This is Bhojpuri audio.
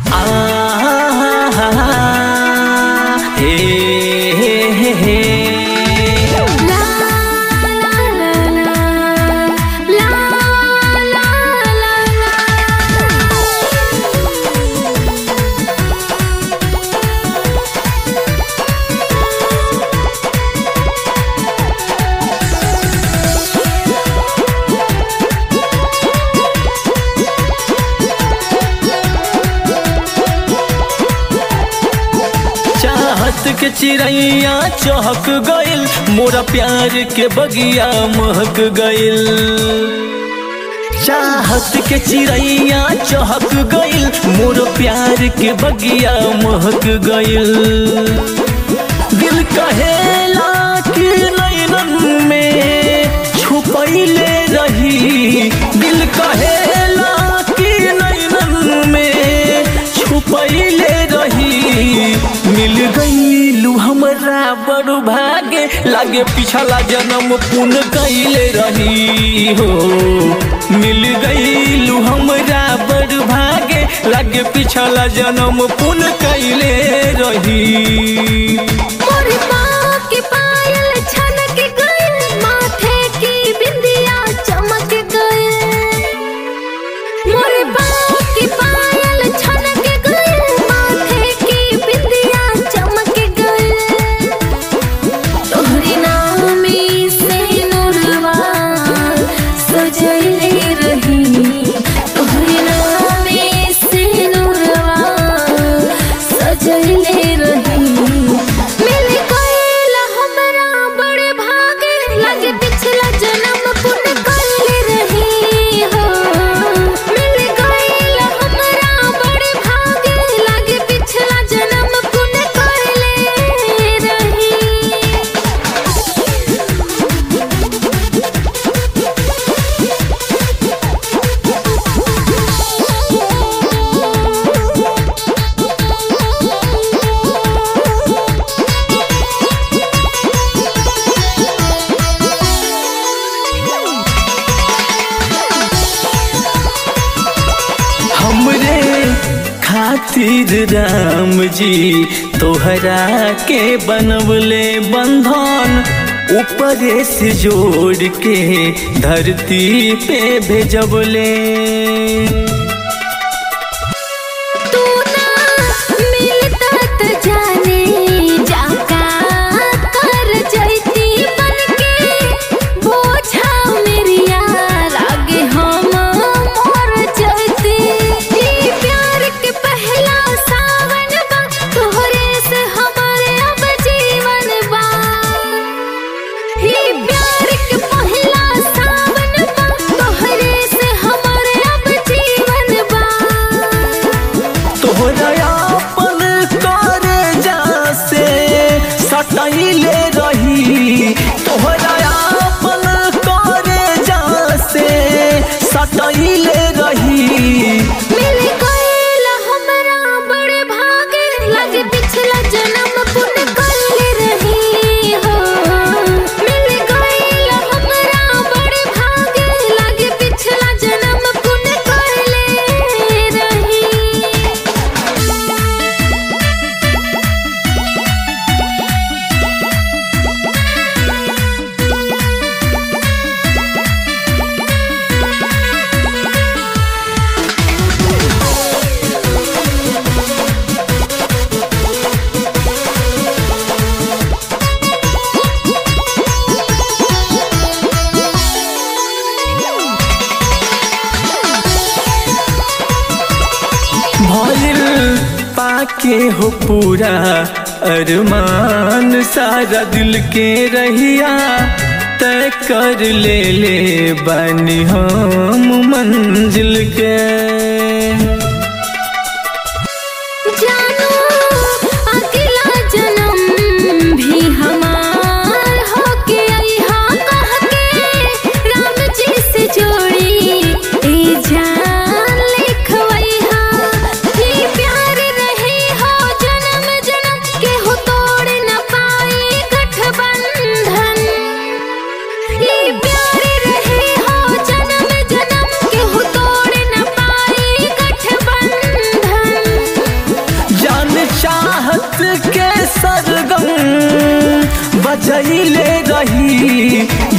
चाहत के चिड़ैया चहक गइल मोरा प्यार के बगिया महक गइल चाहत के चिड़ैया चहक गइल मोर प्यार के बगिया महक गइल दिल कहेला कि नैनन में छुपैले रही दिल कहेला कि नैनन में छुपैले रही मिल गईलू हमरा बड़ भागे लागे पिछला जन्म पुन कैले रही हो मिल गईलू हमरा बड़ भागे लागे पिछला जन्म पुन कैले रही मोर माँ के पायल छनक गइल माथे की बिंदिया चमक गइल मोर माँ के पायल छनक गइल माथे की बिंदिया चमक गइल तोहरे नाम से नूरवा सजैले रही तोहरे नाम से नूरवा सजैले रही मिल गइल हमरा बड़े भागे लगे पिछला जन्म पुण्य कइले रही हो मिल गइल हमरा बड़े भागे लगे पिछला जन्म पुण्य कइले रही हमरे खातिर राम जी तोहरा के बनवले बंधन ऊपरे से जोड़ के धरती पे भेजबले तू ना मिलता त जाने जाका कर जैती बनके बोझा मेरिया लागे हम मर जैती ई प्यार के पहला सावन बा तोहरे से हमारे अब जीवन बा ई प्यार के पहला सावन बा तोहरे से हमारे अब जीवन बा तोहरा अपन करे जा से सटैले रही तोहरा अपन करे जा से सटैले रही मिल गइल हमरा बड़े भागे लगे पिछला जन्म पुण्य कइले रही हो मिल गइल हमरा बड़े भागे लगे पिछला जन्म पुण्य कइले रही भइल पाके हो पूरा अरमान सारा दिल के रहिया तय कर ले ले बनी हम मंजिल के जानो अगला जन्म भी हमार होके अइहा कह के राम जी से जोड़ी ए जान लिखवइहा ई प्यार रही हो जन्म जन्म के हो तोड़ न पाई गठबंधन ई प्यार रही हो जन्म जन्म के हो तोड़ न पाई माई